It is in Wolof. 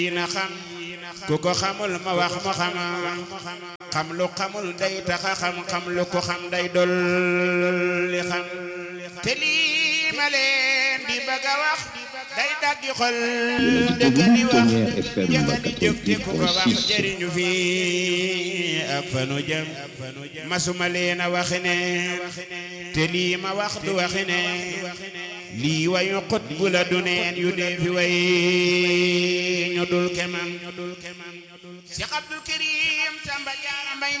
na xam ku ko xamul ma wax mu xam xam lu xamul day taxa xam xam lu ko xam day dolli xam te lii ma leen di bëgg a wax day daggi xol dëgg di wax jëga di jóg te ku ko wax jëriñu fi ak fanu jëm masuma leen a waxi ne te lii ma wax du waxi ne lii wayu xut bu la du neen yu dee fi way ñu dul kemam Cheikh Abdul Karim Samba Jaara Mbay